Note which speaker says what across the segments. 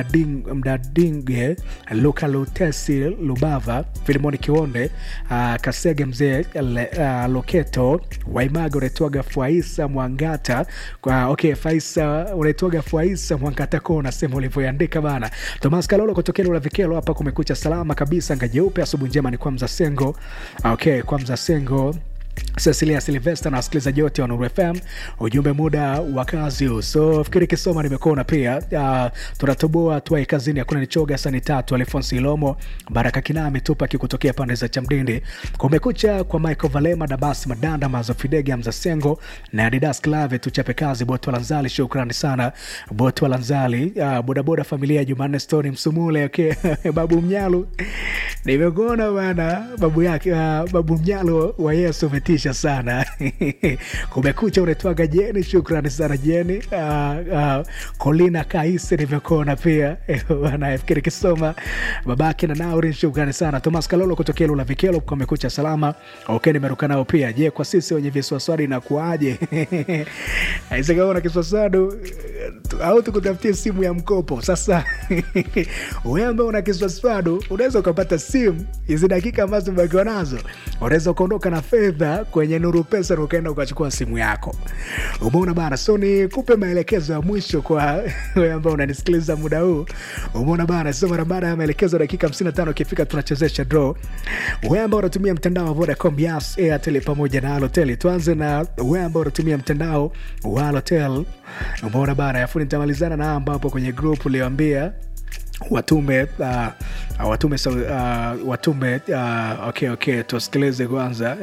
Speaker 1: Mdading- mdadinge luka lutesi lubava filimoni kionde uh, kasege mzee uh, loketo waimaga unaitwaga faisa mwangata kwa okay faisa unaitwaga faisa mwangata ko unasema ulivyoandika bana tomas kalolo kutokea lula vikelo hapa kumekucha salama kabisa ngajeupe asubuhi njema ni kwa mzasengo okay kwa mzasengo Cecilia Silvester na wasikilizaji wote wa Nuru FM, ujumbe muda wa kazi huu. So fikiri kisoma nimekuona pia. Uh, tunatoboa tuai kazini, hakuna nichoga sani tatu. Alfonso Ilomo, Baraka Kinami tupa kikutokea pande za Chamdindi. Kumekucha kwa Michael Valema, Dabas Madanda, Mazo Fidege, Hamza Sengo na Adidas Clave, tuchape kazi. Boto Lanzali, shukrani sana Boto Lanzali. Uh, bodaboda familia ya Jumanne Stone Msumule, okay. Babu Mnyalu nimekuona bana, babu yake uh, babu Mnyalu wa Yesu umetisha sana kumekucha unaitwaga jeni shukrani sana jeni uh, uh, kolina kaisi nimekuona pia bana fikiri kisoma babake na nauri shukrani sana thomas kalolo kutokea lula vikelo kumekucha salama ok nimeruka nao pia je kwa sisi wenye viswaswadi inakuaje aisekaona kiswaswadu au tukutafutie simu ya mkopo sasa wewe ambao una kiswaswadu unaweza ukapata simu hizi dakika ambazo umebakiwa nazo unaweza ukaondoka na fedha kwenye nuru pesa na ukaenda ukachukua simu yako umeona bana so ni kupe maelekezo ya mwisho kwa wewe ambao unanisikiliza muda huu umeona bana so mara baada ya maelekezo dakika 55 ikifika tunachezesha draw wewe ambao unatumia mtandao wa vodacom yas airtel pamoja na halotel tuanze na wewe ambao unatumia mtandao wa halotel umeona bana afu nitamalizana na ambapo kwenye group ulioambia watume uh, watume so, uh, watume uh, okay, okay, tusikilize kwanza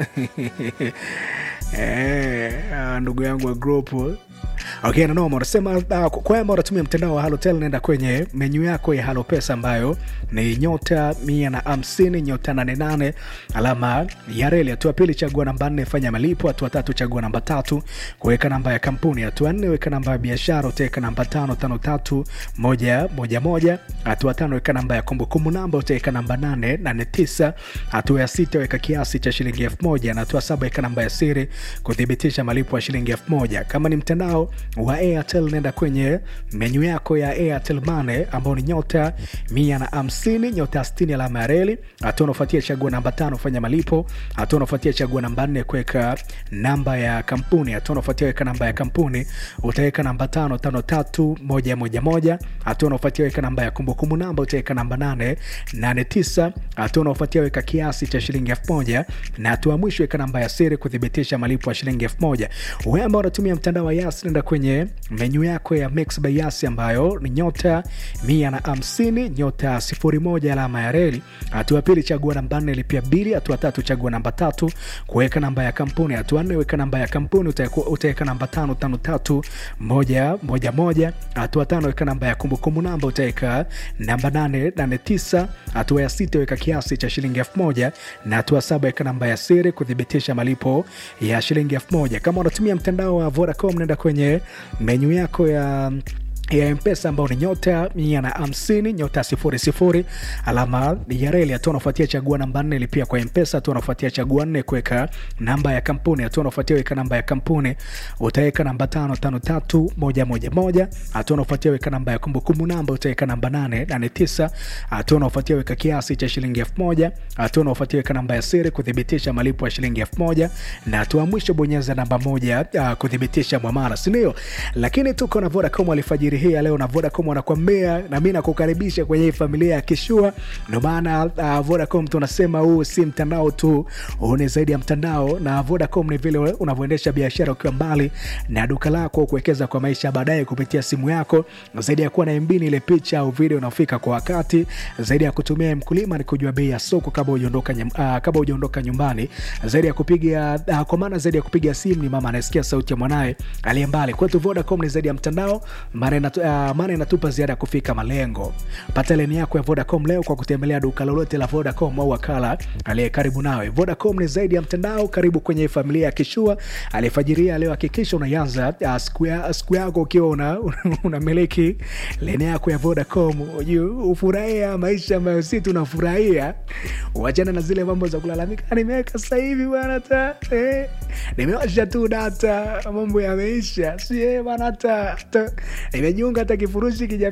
Speaker 1: eh, uh, ndugu yangu wa grupu okay, nanoma unasema uh, kwamba unatumia mtandao wa halotel naenda kwenye menyu yako ya halo pesa ambayo ni nyota mia na hamsini nyota nane nane alama ya reli hatua pili chagua namba nne fanya malipo hatua tatu chagua namba tatu kuweka namba ya kampuni hatua nne weka namba ya biashara utaweka namba tano tano tatu moja moja moja hatua tano weka namba ya kumbukumbu namba utaweka namba nane nane tisa hatua ya sita weka kiasi cha shilingi elfu moja na hatua saba weka namba ya siri kuthibitisha malipo ya shilingi elfu moja kama ni mtandao wa airtel nenda kwenye menyu yako ya airtel mane ambao ni nyota mia na hamsini nyota stini alama ya reli hatua unaofuatia chagua namba tano fanya malipo hatua unaofuatia chagua namba nne kuweka namba ya kampuni hatua unaofuatia weka namba ya kampuni utaweka namba tano tano tatu moja moja moja hatua unaofuatia weka namba ya kumbukumbu namba utaweka namba nane nane tisa hatua unaofuatia weka kiasi cha shilingi elfu moja na hatua mwisho weka namba ya siri kuthibitisha malipo ya shilingi elfu moja wewe ambao unatumia mtandao wa yas nenda kwenye menyu yako ya mix by yas ambayo ni nyota mia na hamsini nyota sifuri moja alama ya reli hatua pili chagua namba nne lipia bili hatua tatu chagua namba tatu kuweka namba ya kampuni hatua nne weka namba ya kampuni utaeku- utaweka namba tano tano tatu moja moja moja hatua tano weka namba ya kumbukumbu namba utaweka namba nane nane tisa hatua ya sita weka kiasi cha shilingi elfu moja na hatua saba weka namba ya siri kuthibitisha malipo ya shilingi elfu moja kama unatumia mtandao wa vodacom nenda kwenye menyu yako ya ya mpesa ambao ni nyota mia na hamsini nyota sifuri sifuri alama ya reli hatua unafuatia chagua namba nne lipia kwa mpesa hatua unafuatia chagua nne kuweka namba ya kampuni hatua unafuatia weka namba ya kampuni utaweka namba tano tano tatu moja moja moja hatua unafuatia weka namba ya kumbukumbu namba utaweka namba nane nane tisa hatua unafuatia weka kiasi cha shilingi elfu moja hatua unafuatia weka namba ya siri kuthibitisha malipo ya shilingi elfu moja na hatua mwisho bonyeza namba moja uh, kuthibitisha mwamara sindio lakini tuko na vodacom alfajiri hii ya leo na vodacom wanakwambia na mi nakukaribisha kwenye hii familia ya kishua ndio maana uh, vodacom tunasema huu si mtandao tu huu ni zaidi ya mtandao na vodacom ni vile unavyoendesha biashara ukiwa mbali na duka lako kuwekeza kwa maisha ya baadaye kupitia simu yako zaidi ya kuwa na mbini ile picha au video unaofika kwa wakati zaidi ya kutumia mkulima ni kujua bei ya soko kabla hujaondoka nyum- ah, kabla hujaondoka nyumbani zaidi ya kupiga uh, kwa maana zaidi ya kupiga simu ni mama anasikia sauti ya mwanaye aliye mbali kwetu vodacom ni zaidi ya mtandao maana inatu, uh, maana inatupa ziada ya kufika malengo pata leni yako ya vodacom leo kwa kutembelea duka lolote la vodacom au wakala aliye karibu nawe vodacom ni zaidi ya mtandao karibu kwenye familia ya kishua aliyefajiria leo hakikisha unaianza uh, siku ya- siku yako ukiwa una, unamiliki leni yako ya vodacom ujue, ufurahia maisha ambayo si tunafurahia uachana na zile mambo za kulalamika "Ah, nimeweka sasa hivi bwana ta eh, nimewasha tu data mambo yameisha si eh, bwana hata hata- nimejiunga hata kifurushi kija